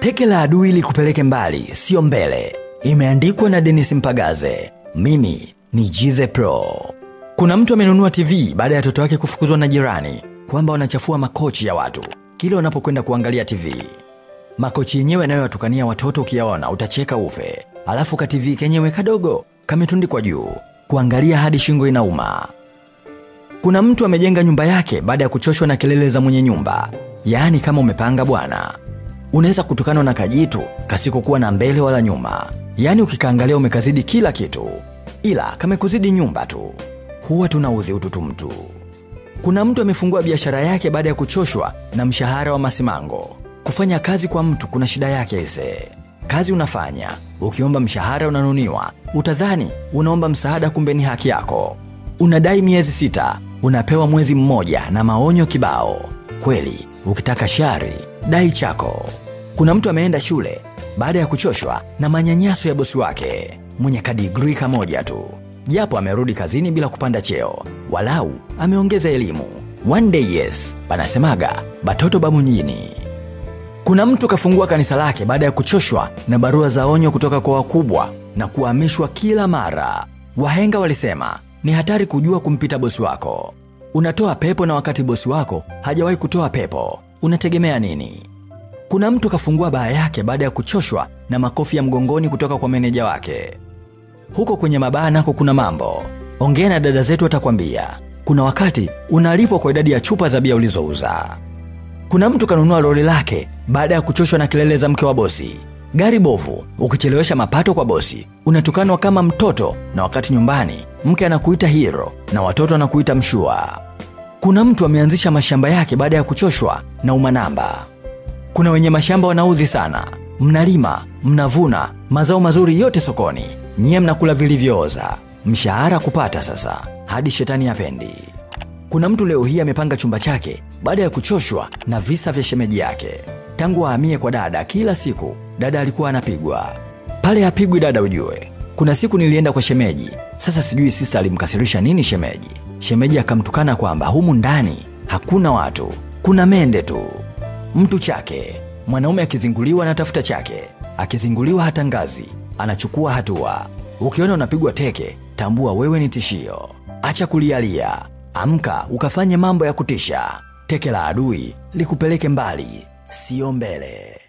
Teke la adui likupeleke mbali, sio mbele. Imeandikwa na Dennis Mpagaze. Mimi ni G Pro. Kuna mtu amenunua TV baada ya watoto wake kufukuzwa na jirani kwamba wanachafua makochi ya watu kila wanapokwenda kuangalia TV. Makochi yenyewe yanayowatukania watoto ukiyaona utacheka ufe, alafu ka TV kenyewe kadogo kametundikwa juu, kuangalia hadi shingo inauma. Kuna mtu amejenga nyumba yake baada ya kuchoshwa na kelele za mwenye nyumba, yaani kama umepanga bwana unaweza kutukanwa na kajitu kasikokuwa na mbele wala nyuma, yaani ukikaangalia umekazidi kila kitu, ila kamekuzidi nyumba tu. Huwa tunaudhi ututu mtu. Kuna mtu amefungua biashara yake baada ya kuchoshwa na mshahara wa masimango. Kufanya kazi kwa mtu kuna shida yake ise. Kazi unafanya, ukiomba mshahara unanuniwa, utadhani unaomba msaada, kumbe ni haki yako. Unadai miezi sita, unapewa mwezi mmoja na maonyo kibao. Kweli, ukitaka shari, dai chako. Kuna mtu ameenda shule baada ya kuchoshwa na manyanyaso ya bosi wake mwenye kadigrii kamoja tu, japo amerudi kazini bila kupanda cheo, walau ameongeza elimu. One day yes, panasemaga batoto ba mjini. Kuna mtu kafungua kanisa lake baada ya kuchoshwa na barua za onyo kutoka kwa wakubwa na kuhamishwa kila mara. Wahenga walisema ni hatari kujua kumpita bosi wako. Unatoa pepo na wakati bosi wako hajawahi kutoa pepo, unategemea nini? Kuna mtu kafungua baa yake baada ya kuchoshwa na makofi ya mgongoni kutoka kwa meneja wake. Huko kwenye mabaa nako kuna mambo. Ongea na dada zetu watakwambia. Kuna wakati unalipwa kwa idadi ya chupa za bia ulizouza. Kuna mtu kanunua lori lake baada ya kuchoshwa na kelele za mke wa bosi. Gari bovu, ukichelewesha mapato kwa bosi, unatukanwa kama mtoto, na wakati nyumbani mke anakuita hero na watoto anakuita mshua. Kuna mtu ameanzisha mashamba yake baada ya kuchoshwa na umanamba. Kuna wenye mashamba wanaudhi sana, mnalima, mnavuna mazao mazuri yote sokoni, nyie mnakula vilivyooza, mshahara kupata sasa, hadi shetani apendi. Kuna mtu leo hii amepanga chumba chake baada ya kuchoshwa na visa vya shemeji yake. Tangu ahamie kwa dada, kila siku dada alikuwa anapigwa. Pale hapigwi dada, ujue. Kuna siku nilienda kwa shemeji, sasa sijui sista alimkasirisha nini shemeji. Shemeji akamtukana kwamba humu ndani hakuna watu, kuna mende tu. Mtu chake, mwanaume akizinguliwa anatafuta chake, akizinguliwa hata ngazi anachukua hatua. Ukiona unapigwa teke, tambua wewe ni tishio. Acha kulialia, amka ukafanye mambo ya kutisha. Teke la adui likupeleke mbali, sio mbele.